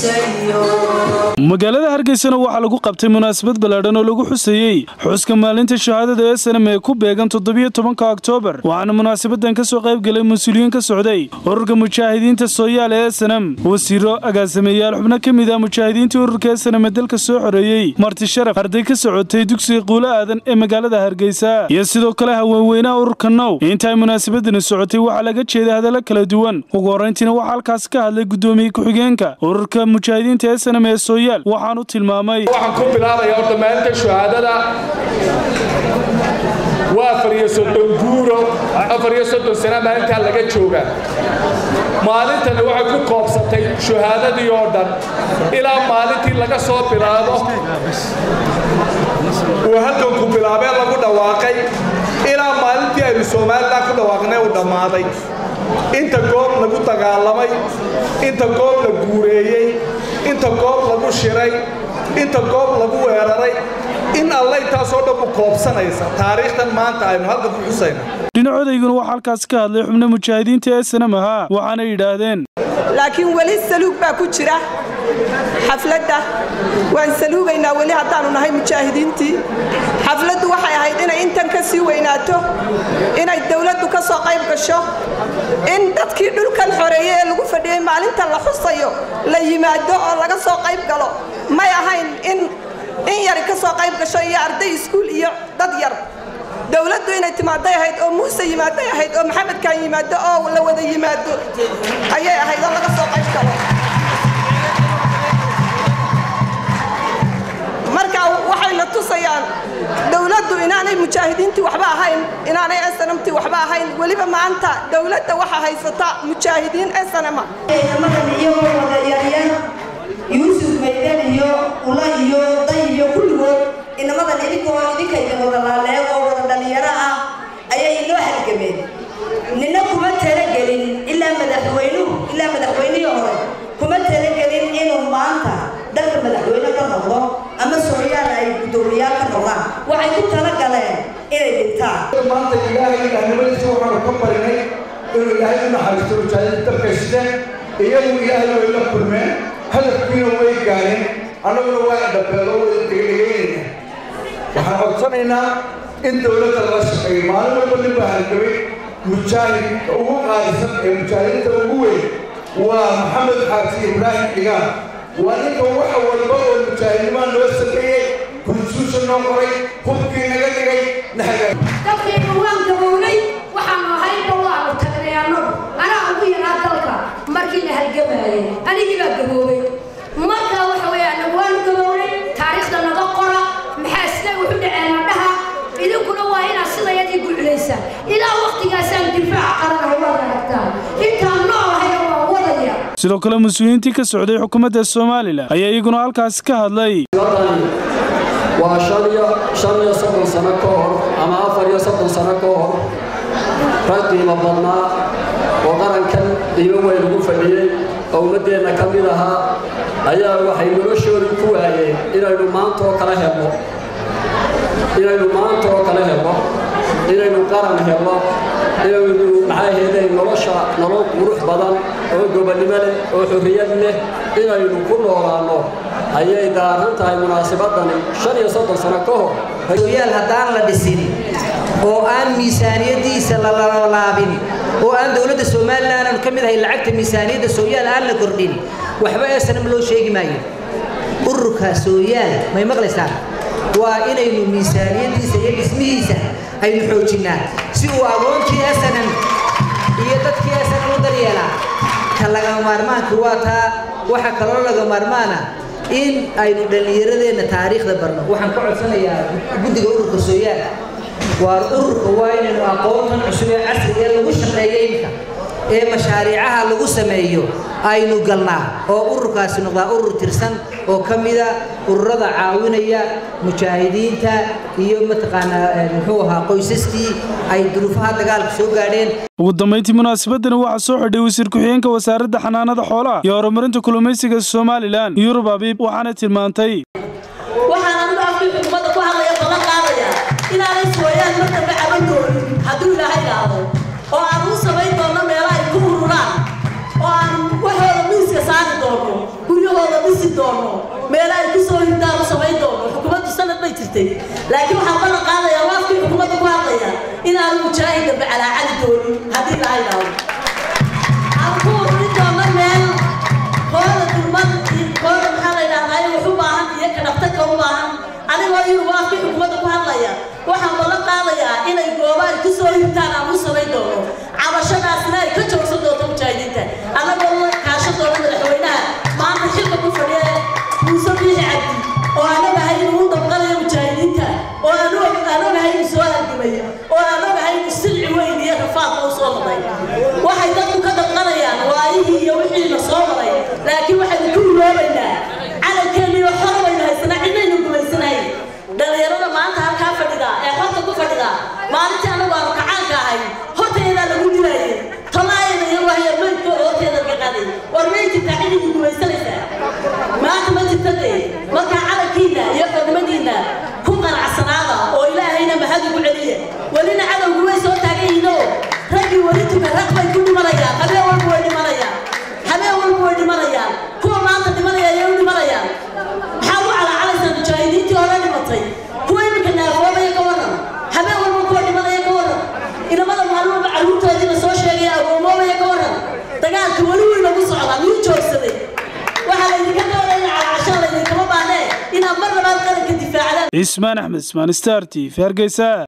magaalada hargeysana waxaa lagu qabtay munaasabad ballaadhan oo lagu xuseeyey xuska maalinta shahaadada ee sanam ee ku beegan toddobiyo tobanka oktoobar waxaana munaasabadan ka soo qayb galay mas-uuliyiin ka socday ururka mujaahidiinta sooyaal ee sanam wasiiro agaasimayaal xubno ka mid ah mujaahidiintii ururka ee sanam ee dalka soo xoreeyey marti sharaf arday ka socotay dugsiga quulo aadan ee magaalada hargeysa iyo sidoo kale haweenweynaha ururka now inta ay munaasabadani socotay waxaa laga jeeday hadallo kala duwan ugu horrayntiina waxaa halkaas ka hadlay guddoomiye ku-xigeenka ururka mujaahidiinta ee sanam ee sooyaal waxaan u tilmaamay waxaan ku bilaabaya horta maalinta shuhaadada waa afar iyo soddon guuro afar iyo soddon sana maalintaa laga jooga maalintani waxay ku koobsatay shuhaadadii oo dhan ilaa maalintii laga soo bilaabo uu halganku bilaabee lagu dhawaaqay ilaa maalintii aynu somalilan ku dhawaaqnay uu dhammaaday inta goob lagu dagaalamay inta goob la guureeyey inta goob lagu shiray inta goob lagu weeraray in alle intaasoo dhan u koobsanaysa taariikhtan maanta aynu halkan ku xusayna dhinacodayguna waxaa halkaas ka hadlay xubno mujaahidiinta ee sanam ahaa waxaana yidhaahdeen laakiin weli saluug baa ku jira xafladda waan saluugaynaa weli haddaannu nahay mujaahidiintii xafladdu waxay ahayd inay intan ka sii weynaato inay dawladdu ka soo qayb gasho in dadkii dhulkan xoreeye ee lagu fadhiyey maalinta la xusayo la yimaado oo laga soo qayb galo may ahayn in in yari ka soo qayb gasho iyo arday iskuul iyo dad yar dawladdu inay timaaday ahayd oo muuse yimaaday ahayd oo maxamedkan yimaado oo la wada yimaado ayay ahayd oo laga soo qayb galo marka waxayna tusayaan dawladdu inaanay mujaahidiintii waxba ahayn inaanay snamtii waxba ahayn weliba maanta dawladda waxa haysata mujaahidiin snma madan iyagoo wada yaryar yuusuf maydan iyo ula iyo day iyo kulligood inamadan idinkoo idinka idin wada laaleeg oo wada dhalinyaro ah ayay inoo halgameen nina kuma talagelin ilaa madaxweynuhu ilaa madaxweynihii hore kuma talagelin inuu maanta dalka madaxweyne ka noqdo ama sooyaal ay guddoomiyaal ka noqdaan waxay ku talagaleen inay dhintaan maanta ilaahay ilahnimadiisa waxaanu ka barinay inuu ilaahay u naxariisto mujaahidiin dalka sideen iyagu ilaahay way la kulmeen hadafkiina way gaareen annaguna waa dhabeelo wada degdhegeynayna waxaan codsanaynaa in dowladda lala shaqeeyo maalin walba nin baa halgamay mujaahidka ugu qaalisan ee mujaahidiinta ugu weyn waa maxamed xaasi ibraahim xigaan waa ninka waxa walba oo mujaahidnimaa noo sameeyey konstitution noo qoray hubkii naga dhigay nahaga dadkaynu waan gabownay waxaanu ahaynba waanu tagnay annagu anaa ugu yaraa dalka markii la halgamaayay anigii baa gaboobay markaa waxa weeye annagu waanu gabownay taariikhda naga qora maxaa siday wuxu dhaceen adhaha idinkuna waa inaad sidayadii guculaysaan ilaa waqtigaasaan difaaca qarana waad aragtaan intaan noolahayna waa wadaya sidoo kale mas-uuliyiintii ka socday xukuumadda somalilan ayaa iyaguna halkaasi ka hadlay waa shan iyo soddon sano ka hor ama afar iyo soddon sano ka hor rag qiimo badnaa oo qarankan qiimo weyn ugu fadhiyey oo ummaddeenna ka mid ahaa ayaa waxay noloshoodii ku waayeen inaynu maanta oo kale helno inaynu maanta oo kale helno inaynu qaran helno inaynu maxay ahaydeen nolosha nolol qurux badan oo gobonnimo leh oo xorriyad leh inaynu ku noolaanno ayay daaran tahay munaasabadani shan iyo soddon sano ka hor yaal haddaan la dhisin oo aan miisaaniyadiisa la laalaabin oo aan dowladda somalilan aanu ka mid ahay lacagta miisaaniyadda sooyaal aan la kordhin waxba ee sanam loo sheegi maayo ururka sooyaal may maqlaysaan waa inaynu miisaaniyadiisa iyo dhismihiisa aynu xoojinnaa si uu agoonkii esanam iyo dadkii esanam u daryeelaa ka lagama maarmaanka waa taa waxaa kaloo laga maarmaana in aynu dhallinyaradeenna taariikhda barno waxaan ka codsanayaa guddiga ururka sooyaal waa ururka waa inaynu aqoontan cusub ee casriga ee lagu shaqeeyo imika ee mashaariicaha lagu sameeyo aynu galnaa oo ururkaasi noqdaa urur tirsan oo ka mida ururada caawinaya mujaahidiinta iyo mataqaanaa muxuu ahaa qoysaskii ay duruufaha dagaalka soo gaadheen ugu dambayntii munaasabadani waxaa soo xidhay wasiir ku-xigeenka wasaaradda xanaanada xoolaha iyo horumarinta kalluumaysiga somalilan yurub abiib waxaana tilmaantay waxaan anigu afkii xukuumadda ku hadlaya balan qaadaya inaanay sooyaan mar dambe caban doonin hadduu ilaahay dhaado oo aan u samayn doono meelo ay ku ururaan oo aan waxooda miiska saari doono guryahooda doono meel ay ku soo hindaan u samayn doono xukuumaddu sanad bay jirtay laakiin waxaan ballan qaadayaa waafkii xukuumadda ku hadlaya inaanu mujaahid dambe calaacali doonin haddii la haydhaado aan ku ururin doono meel kooda dulmad kooda maxaa la yidhahdaa wax u baahan iyo ka dhaftarka u baahan anigoo iyadu waafkii xukuumadda ku hadlaya waxaan ballan qaadayaa inay gooba ay ku soo hindaan aan u samayn doono cabashadaasna ay ka joogsan doonto mujaahidiinta annagoo la kaashan doono madaxweynaha maanta xilka ku fadhiya muuse biixi cabdi oo aan ogahay inuu u dabqanayo mujaahidiinta oo aan ogahay inuu soo halgamay oo aan ogahay inuu silci weyn iyo rafaadka u soo maray waxay dadku ka dabqanayaan waayihii iyo wixiina soo maray laakiin waxaynu ku iloobaynaa calankeeniyo xor baynu haysanaa cidnaynu gumaysanahay dhalinyarada maanta halkaa fadhida ee xorta ku fadhida maalintii anagu aanu kacaanka ahay horteedaa lagu dilayay tolaayada iyo wahya maydkooda horteeda laga qaaday war may jirtaa cididii gumaysanaysaa maanta ma jirta dee markaa calankiina iyo xornimadiina ku qanacsanaada oo ilaahayna mahad ugu celiya welina cadowgu way soo taagan yihiinoo raggii weli tuka rag bay ku dhimanayaan habeen walba way dhimanayaan habeen walba way dhimanayaan kuwa maanta dhimanaya ayay u dhimanayaan maxaa u calaacalaysaa mujaahidiintii hore dhimatay kuwa iminka naafoobaya ka waran habeen walba kuwa dhimanaya ka waran inamada maalin walba carruurtoodii la soo sheegaya agoomoobaya ka waran dagaalka weli wuu inagu socdaa miyuu joogsaday waxaa laydinka doonaya in calaacashaan laydinkama baanee inaad mar labaad qaranka difaacdaan cismaan axmed ismaan star t v hargeysa